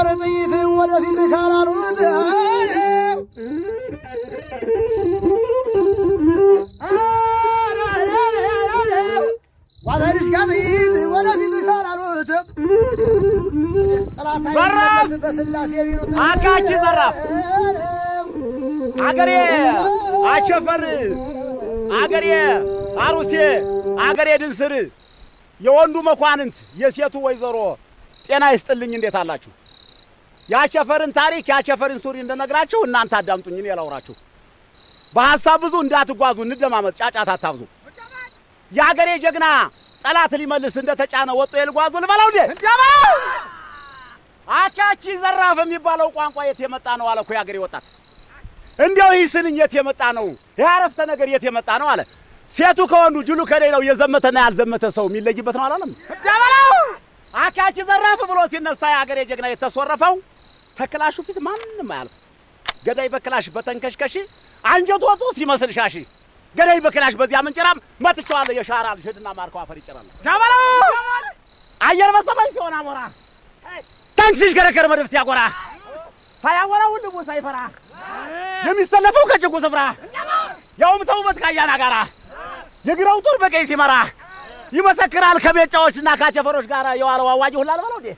ጥይት ወደፊት ካላሉት ዋበልሽ ከጥይት ወደፊት ካላሉት ጠላት አይመለስ በስላሴ ቢሉት አጋች ዘራፍ አገሬ አቸፈር አገሬ አሩሴ አገሬ ድንስር የወንዱ መኳንንት የሴቱ ወይዘሮ ጤና ይስጥልኝ። እንዴት አላችሁ? የአቸፈርን ታሪክ የአቸፈርን ሱሪ እንደነግራችሁ እናንተ አዳምጡኝ፣ እኔ ላውራችሁ። በሀሳብ ብዙ እንዳትጓዙ፣ እንደማመጥ፣ ጫጫታ አታብዙ። የአገሬ ጀግና ጠላት ሊመልስ እንደተጫነ ወጦ የልጓዙ ልበለው እንዴ አካቺ ዘራፍ የሚባለው ቋንቋ የት የመጣ ነው አለ እኮ የአገሬ ወጣት። እንዲያው ይህ ስንኝ የት የመጣ ነው? ይህ አረፍተ ነገር የት የመጣ ነው አለ። ሴቱ ከወንዱ ጅሉ ከሌላው የዘመተና ያልዘመተ ሰው የሚለይበት ነው አላለም? አካቺ ዘራፍ ብሎ ሲነሳ የአገሬ ጀግና የተሶረፈው ተክላሹ ፊት ማንም አያልፍ። ገዳይ በክላሽ በተንከሽከሽ አንጀት ወጡ ሲመስል ሻሽ ገዳይ በክላሽ በዚያ ምንጭራም መትቼዋለሁ የሻራል ሽድና ማርከው አፈር ይጭራል አየር በሰማይ ሲሆን አሞራ ታንክ ሲሽከረከር መድፍ ሲያጎራ ሳያወራ ወንድሙ ሳይፈራ የሚሰለፈው ከጭቁ ስፍራ ያውም ተውበት ካያና ጋራ የግራው ጦር በቀይ ሲመራ ይመሰክራል ከሜጫዎችና ካቸፈሮች ጋር የዋለው አዋጅ ሁላ አልበለው እንዴ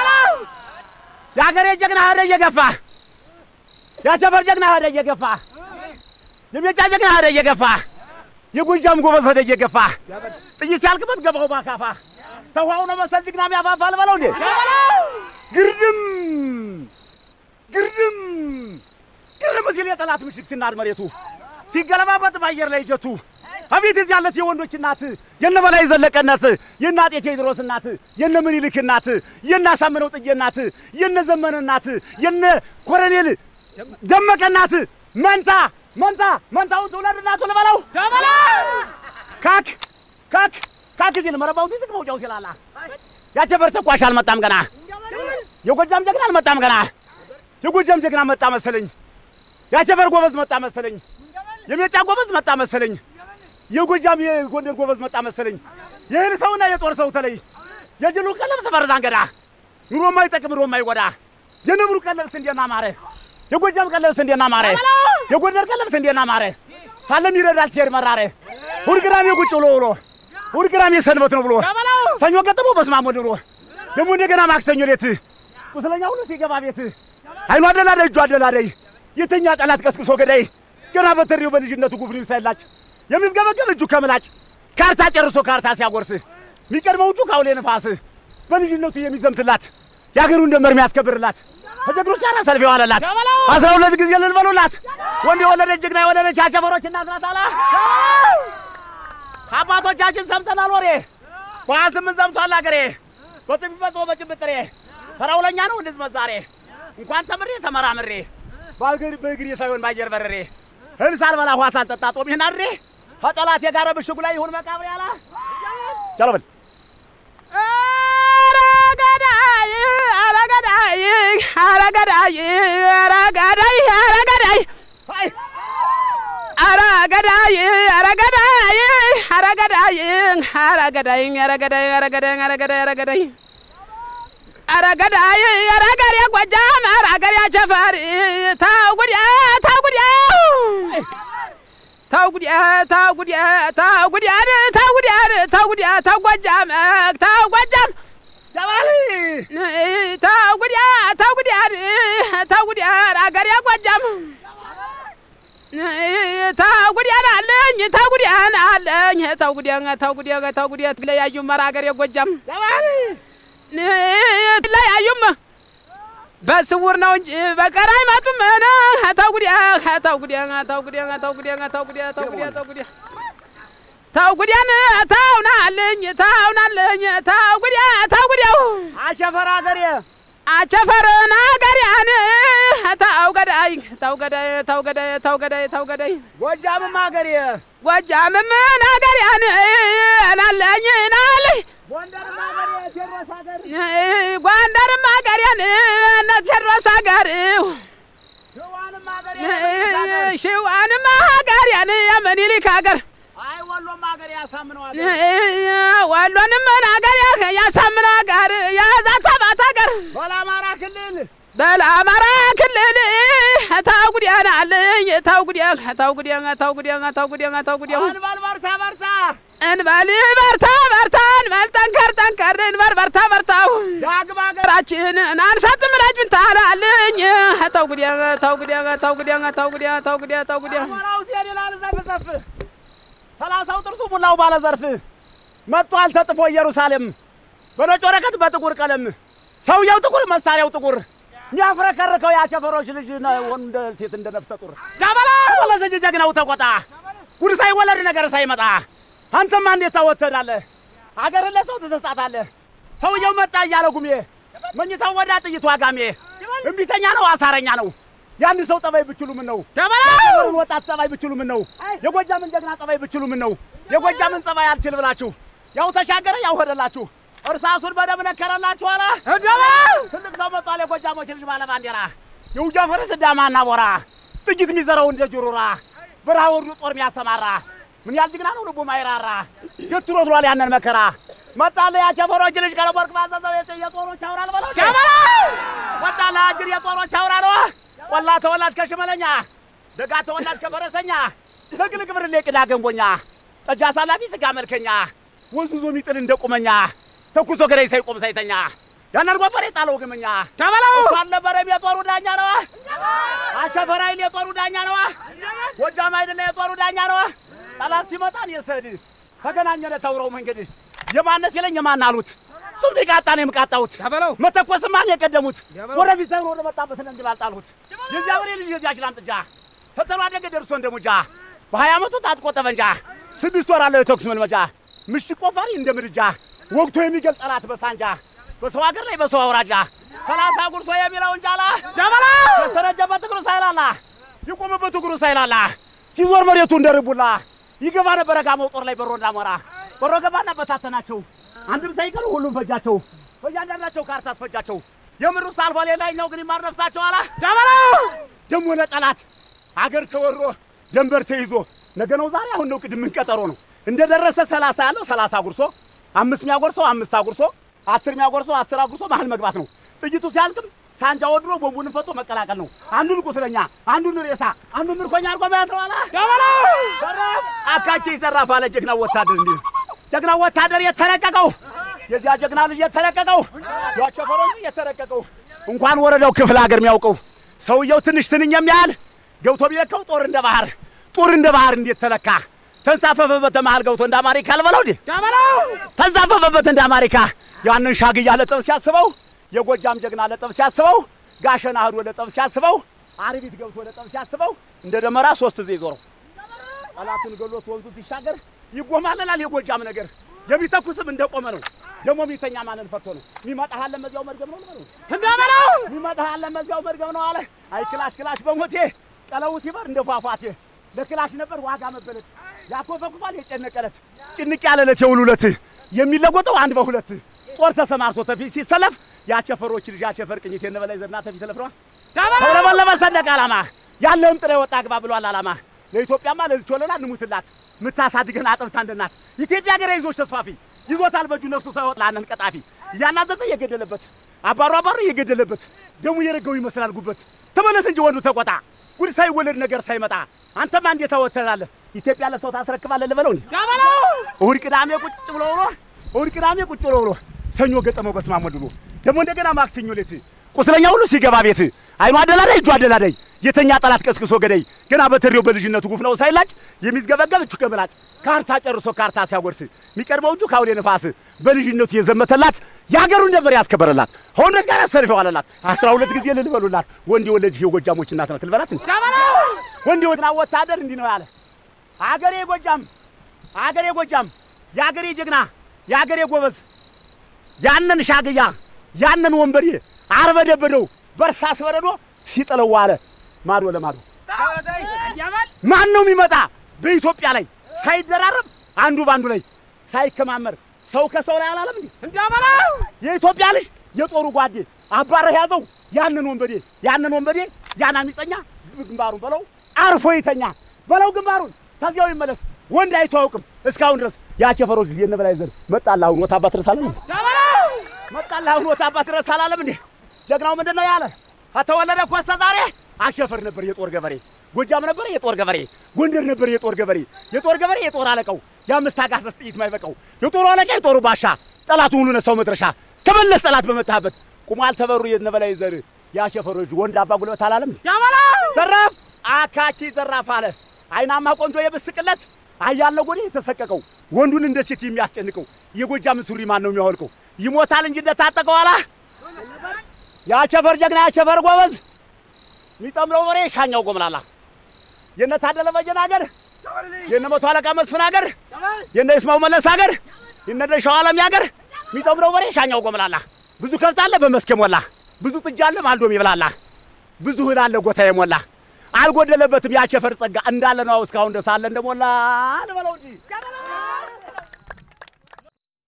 የአገሬ ጀግና ሄደ እየገፋ የአቸፈር ጀግና ሄደ እየገፋ የሜጫ ጀግና ሄደ እየገፋ የጎጃም ጎበዝ ሄደ እየገፋ ጥይት ሲያልቅበት ገባው ባካፋ ተኋው ነው መሰል ጀግና የሚያፋፋ አልበለው እንዴ ግርድም ግርድም ግርም ሲል የጠላት ምሽግ ሲናድ መሬቱ ሲገለባበጥ በአየር ላይ ጀቱ አቤት እዚህ ያለት የወንዶች እናት የነ በላይ ዘለቀ እናት የነ አጤ ቴዎድሮስ እናት የነ ምኒልክ እናት የነ አሳምነው ጽጌ እናት የነ ዘመነ እናት የነ ኮሎኔል ደመቀ እናት መንታ መንታ መንታውን ትውለድ እናቱ ልበለው ካክ ካክ ካክ ሲል መረባው ሲስቅ መውጫው ሲላላ ያቸፈር ተኳሽ አልመጣም ገና የጎጃም ጀግና አልመጣም ገና የጎጃም ጀግና መጣ መሰለኝ ያቸፈር ጎበዝ መጣ መሰለኝ የሜጫ ጎበዝ መጣ መሰለኝ የጎጃም የጎንደር ጎበዝ መጣ መሰለኝ የእህል ሰውና የጦር ሰው ተለይ የጅሉ ቀለብ ሰፈር ዛንገዳ ኑሮ የማይጠቅም ኑሮ የማይጎዳ የነብሩ ቀለብ ስንዴና ማረ የጎጃም ቀለብ ስንዴና ማረ የጎንደር ቀለብ ስንዴና ማረ ሳለም ይረዳል ሲሄድ መራረ ሁል ግራም የቁጭ ብሎ ውሎ ሁል ግራም የሰንበት ነው ብሎ ሰኞ ገጥሞ በስማሞ ድሮ ደግሞ እንደገና ማክሰኞ ሌት ቁስለኛ ሁሉ ሲገባ ቤት አይኑ አደላዳይ እጁ አደላዳይ የተኛ ጠላት ቀስቅሶ ገዳይ ገና በተሪው በልጅነቱ ጉብኒ ሳይላጭ የሚዝገበገብ እጁ ከምላጭ ካርታ ጨርሶ ካርታ ሲያጎርስ የሚቀድመው እጁ ካውሌ ንፋስ በልጅነቱ የሚዘምትላት የአገሩን ደንበር የሚያስከብርላት ከጀግኖች ጋር ሰልፍ የዋለላት አስራ ሁለት ጊዜ ልልበሉላት ወንድ የወለደች ጀግና የወለደች አቸፈሮች እናት ናት አላ ከአባቶቻችን ሰምተናል ወሬ በሀያ ስምንት ዘምቷል አገሬ በጥፊ ፈጽሞ በጭብጥሬ ፈራውለኛ ነው እንድዝ መዛሬ እንኳን ተምሬ ተመራምሬ በአገር በእግሬ ሳይሆን ባየር በረሬ እህል ሳልበላ ውሃ ሳልጠጣ ጦሜን አድሬ ከጠላት የጋረ ብሽጉ ላይ ይሁን መቃብሬ አላ ቻሎ በል አረገዳይ አረገዳይ አረገዳይ አረገዳይ አረገዳይ አይ አረገዳይ አረገዳይ አረገዳይ አረገዳይ አረገዳይ አረገዳይ አረገዳይ አረገዳይ አረገዳይ አረገሬ ጎጃም አረገሬ አቸፈር ተው ጉዲያ ተው ጉዲያ ተው ጉዲያ ተው ጉዲያ ተው ጉዲያ ተው ጉዲያ ተው ጉዲያ ተው ጎጃም ተው ጎጃም ጀባል ተው ጉዲያ ተው ጉዲያ ተው ጉዲያ አገሬ ጎጃም ተው ጉዲያ አለኝ ተው ጉዲያ አለኝ ተው ጉዲያ ተው ጉዲያ ተው ጉዲያ ትለያዩም ኧረ አገሬ ጎጃም ጀባል ትለያዩም በስውር ነው እንጂ በቀር አይመጡም። ተው ጉዲያ ተው ጉዲያ ተው ጉዲያ ተው ጉዲያ ተው ጉዲያ ተው ጉዲያ ተው ጉዲያ ተው ጉዲያን ተውናልኝ ተውናልኝ ተው ጉዲያ ተው ጉዲያው አቸፈር አገሬ አቸፈርን አገሪያን ተው ገዳይ ተው ገዳይ ተው ገዳይ ተው ገዳይ ተው ገዳይ ጎጃምም አገሬ ጎጃምም አገሪያን ናለኝ ናለኝ ጎንደርም አገሬ ቴዎድሮስ አገር ጎንደርም አገሬን እነ ቴዎድሮስ አገር ሸዋንም አገሬ ሽዋንም አገሬን የምኒልክ አገር አይ ወሎም አገሬ ያሳምነው አገር ወሎንም አገር ያሳምነው አገር የዛተባት አገር በአማራ ክልል በለአማራ ክልል ታው ጉዲያን አለኝ ታው ጉዲያን ታው ጉዲያን ታው ጉዲያን ታው ጉዲያን ታው ጉዲያን አንባል በርታ በርታ እንበል በርታ በርታ እንበል ጠንከር ጠንከር እንበል በርታ በርታው ዳግም ሀገር ሀገራችን አንሳትም ላጅን ታላለኝ ታው ጉዲያን ታው ጉዲያን ታው ጉዲያን ታው ጉዲያን ታው ጉዲያን ታው ጉዲያን አማራው ሲሄድ ይላል ዘፍ ዘፍ ሰላሳው ጥርሱ ሙላው ባለ ዘርፍ መጥቷል ተጥፎ ኢየሩሳሌም በነጭ ወረቀት በጥቁር ቀለም ሰውየው ጥቁር መሳሪያው ጥቁር የሚያፍረከርከው የአቸፈሮች ልጅ ነው እንደ ሴት እንደ ነፍሰ ጡር ዳበላ ወለዘጅ ጀግናው ተቆጣ ጉድ ሳይወለድ ነገር ሳይመጣ አንተማ እንዴት ታወተዳለህ? አገርን ለሰው ትሰጣታለህ። ሰውየው መጣ እያለ ጉሜ መኝታው ወዳ ጥይቱ አጋሜ እምቢተኛ ነው አሳረኛ ነው። ያን ሰው ጠባይ ብችሉ ምን ነው የሀገሩን ወጣት ጠባይ ብችሉ ምን ነው የጎጃምን ጀግና ጠባይ ብችሉ ምን ነው የጎጃምን ጸባይ አልችል ብላችሁ ያው ተሻገረ ያው ሄደላችሁ እርሳሱን በደም ነከረላችሁ አላ ትልቅ ሰው መጥቷል የጎጃሞች ልጅ ባለ ባንዲራ የውጊያ ፈረስ ዳማና ቦራ ጥይት የሚዘራው እንደ ጅሩራ በረሃ ወርዶ ጦር የሚያሰማራ ምን ያህል ጀግና ነው ልቡ ማይራራ ገትሮ ብሏል ያንን መከራ መጣለ ያቸፈሮች ልጅ ቀለም ወርቅ ባዘዘው የጥ- የጦሮች አውራል በለው መጣለ አጅር የጦሮች አውራ ነው ቆላ ተወላጅ ከሽመለኛ ደጋ ተወላጅ ከፈረሰኛ ለግልግ ብርሌ ቅዳ ገንቦኛ ጠጅ አሳላፊ ስጋ መልከኛ ወንዙ ዞ የሚጥል እንደ ቁመኛ ተኩሶ ገዳይ ሳይቆም ሳይተኛ ያንን ጎፈሬ ጣለው ግመኛ እሱ አልነበረም የጦሩ ዳኛ ነዋ አሸፈር ኃይል የጦሩ ዳኛ ነዋ ጎጃም አይደለ የጦሩ ዳኛ ነዋ ጠላት ሲመጣን የሰድ ተገናኘነ ተውረው መንገድ የማነስ የለኝ የማን አሉት እሱም ሲቃጣ ነው የምቃጣሁት መተኮስም ማን የቀደሙት ወደፊት ሳይሆን ወደ መጣበት ለእንግል አልጣልሁት የዚያ ወሬ ልጅ የዚያች ላምጥጃ ፈተኑ አደገ ደርሶ እንደ ሙጃ በሀያ ዓመቱ ታጥቆ ጠመንጃ ስድስት ወር አለው የተኩስ መልመጃ ምሽግ ቆፋሪ እንደ ምድጃ ወግቶ የሚገል ጠላት በሳንጃ በሰው ሀገር ላይ በሰው አውራጃ ሰላሳ ጉርሶ የሚለውን ጃላ ያሰረጀበት እግሩ ሳይላላ ይቆምበት እግሩ ሳይላላ ሲዞር መሬቱ እንደ ርቡላ ይገባ ነበረ ጋመው ጦር ላይ በሮ እንዳሞራ በሮ ገባና በታተናቸው አንድም ሳይቀሩ ሁሉም ፈጃቸው በእያንዳንዳቸው ካርታ አስፈጃቸው የምድሩ ሳልፎ ሌላኛው ግን ይማር ነፍሳቸው አላ ደሞ ለጠላት አገር ተወሮ ደንበር ተይዞ ነገ ነው ዛሬ አሁን ነው ቅድም ምን ቀጠሮ ነው እንደደረሰ ሰላሳ ያለው ሰላሳ አጉርሶ አምስት ሚያጎርሰው አምስት አጉርሶ አስር ሚያጎርሰው አስር አጉርሶ መሀል መግባት ነው ጥይቱ ሲያልቅም ሳንጃ ወድሮ ቦምቡን ፈቶ መቀላቀል ነው አንዱን ቁስለኛ አንዱን ሬሳ አንዱን ምርኮኛ አድርጎ መያዝ ነው አላ አካቼ ይዘራፍ አለ ጀግናው ወታደር እንዲህ ጀግናው ወታደር የተረቀቀው የዚያ ጀግና ልጅ የተረቀቀው ያቸፈረው የተረቀቀው እንኳን ወረዳው ክፍለ ሀገር የሚያውቀው ሰውየው ትንሽ ትንኝ የሚያህል ገብቶ ቢለካው ጦር እንደ ባህር ጦር እንደ ባህር እንዴት ተለካ ተንሳፈፈበት መሀል ገብቶ እንደ አማሪካ አልበለው እንዴ ተንሳፈፈበት እንደ አማሪካ ያንን ሻግያ ለጠብ ሲያስበው የጎጃም ጀግና ለጠብ ሲያስበው ጋሸና ሄዶ ለጠብ ሲያስበው አርቢት ገብቶ ለጠብ ሲያስበው እንደ ደመራ ሶስት ጊዜ ዞረው ጠላቱን ገሎት ወንዙ ሲሻገር ይጎማለላል የጎጃም ነገር የሚተኩስም እንደቆመ ነው ደግሞ የሚተኛ ማንን ፈቶ ነው የሚመጣህ አለ መዚያው መርገም ነው ልበለው እንዳበለው የሚመጣህ አለ መዚያው መርገም ነው አለ አይ ክላሽ ክላሽ በሞቴ ቀለቡ ሲበር እንደ ፏፏቴ ለክላሽ ነበር ዋጋ መበለት ያኮፈኩፋል የጨነቀለት ጭንቅ ያለለት የውሉለት የሚለወጠው አንድ በሁለት ጦር ተሰማርቶ ተፊት ሲሰለፍ የአቸፈሮች ልጅ አቸፈር ቅኝት የነበላይ ዘርና ተፊት ሰለፍ ነዋ ተውለበለበ ሰንደቅ ዓላማ ያለውን ጥሬ ወጣ ግባ ብሏል ዓላማ ለኢትዮጵያማ ለዚች ወለላ እንሙትላት ምታሳድገን አጥብታ እንደናት ኢትዮጵያ ሀገር ይዞች ተስፋፊ ይዞታል በእጁ ነፍሱ ሳይወጥ ላነን ቀጣፊ እያናዘዘ እየገደለበት አባሩ አባሩ እየገደለበት ደሙ የረገው ይመስላል ጉበት ተመለስ እንጂ ወንዱ ተቆጣ ጉድ ሳይወለድ ነገር ሳይመጣ አንተማ እንዴት ታወተላለህ ኢትዮጵያ ለሰው ታስረክባለህ ልበለው እንዴ እሑድ ቅዳሜ ቁጭ ብሎ ብሎ እሑድ ቅዳሜ ቁጭ ብሎ ብሎ ሰኞ ገጠመው በስመ አብ ወልድ ደግሞ እንደገና ማክሰኞ ሌት ቁስለኛ ሁሉ ሲገባ ቤት አይኑ አደላዳይ እጁ አደላዳይ የተኛ ጠላት ቀስቅሶ ገዳይ ገና በተሪው በልጅነቱ ጉፍ ነው ሳይላጭ የሚዝገበገብ እጁ ከምላጭ ካርታ ጨርሶ ካርታ ሲያጎርስ የሚቀርበው እጁ ካውሌ ነፋስ በልጅነቱ የዘመተላት የሀገሩን ነበር ያስከበረላት ከወንዶች ጋር አሰልፈው አለላት አስራ ሁለት ጊዜ ልል በሉላት ወንድ የወለድሽ የጎጃሞች እናት ናት ልበላት እንዴ? ወንድ የወትና ወታደር እንዲህ ነው ያለ አገሬ ጎጃም አገሬ ጎጃም የአገሬ ጀግና የአገሬ ጎበዝ ያንን ሻግያ ያንን ወንበዴ አርበደበደው በእርሳስ በረዶ ሲጥለው ዋለ ማዶ ለማዶ ማን ነው የሚመጣ በኢትዮጵያ ላይ ሳይደራረብ አንዱ ባንዱ ላይ ሳይከማመር ሰው ከሰው ላይ አላለም እንዴ እንዳበለው የኢትዮጵያ ልጅ የጦሩ ጓዴ አባረህ ያዘው ያንን ወንበዴ ያንን ወንበዴ ያን አሚፀኛ ግንባሩን በለው አርፎ ይተኛ በለው ግንባሩን ከዚያው ይመለስ ወንድ አይቶ አያውቅም እስካሁን ድረስ የአቸፈሮች ጊዜ እነ በላይ ዘር መጣልህ አሁን ወታ አባት ድረስ አላለም እንዴ? መጣልህ አሁን ወታ አባት ድረስ አላለም እንዴ ጀግናው ምንድን ነው ያለ ከተወለደ እኮ እስከ ዛሬ አሸፈር ነበር የጦር ገበሬ፣ ጎጃም ነበር የጦር ገበሬ፣ ጎንደር ነበር የጦር ገበሬ፣ የጦር ገበሬ የጦር አለቃው የአምስት አጋሰስ ጥይት ማይበቃው የጦሩ አለቃ የጦሩ ባሻ ጠላቱ ሁሉ ነሳው መድረሻ ተመለስ ጠላት በመታበት ቁሟል ተበሩ የነበላይ ዘር የአሸፈሮች ወንድ አባ ጉልበት አላለም ዘራፍ አካቺ ዘራፍ አለ አይናማ ቆንጆ የብስቅለት አያለ ጎኔ የተሰቀቀው ወንዱን እንደ ሴት የሚያስጨንቀው የጎጃም ሱሪ ማን ነው የሚያወልቀው? ይሞታል እንጂ እንደታጠቀው አላ የአቸፈር ጀግና የአቸፈር ጎበዝ የሚጠምረው ወሬ ሻኛው ጎምላላ የነ ታደለ በየነ አገር የነ መቶ አለቃ መስፍን አገር የነ ይስማው መለስ አገር የነ ደሻው ዓለም አገር የሚጠምረው ወሬ ሻኛው ጎምላላ ብዙ ከብት አለ በመስክ የሞላ ብዙ ጥጃ አለ ማልዶም ይብላላ ብዙ እህል አለ ጎታ የሞላ አልጎደለበትም የአቸፈር ጸጋ እንዳለ ነው እስካሁን ደስ አለ እንደሞላ ልበለው እንጂ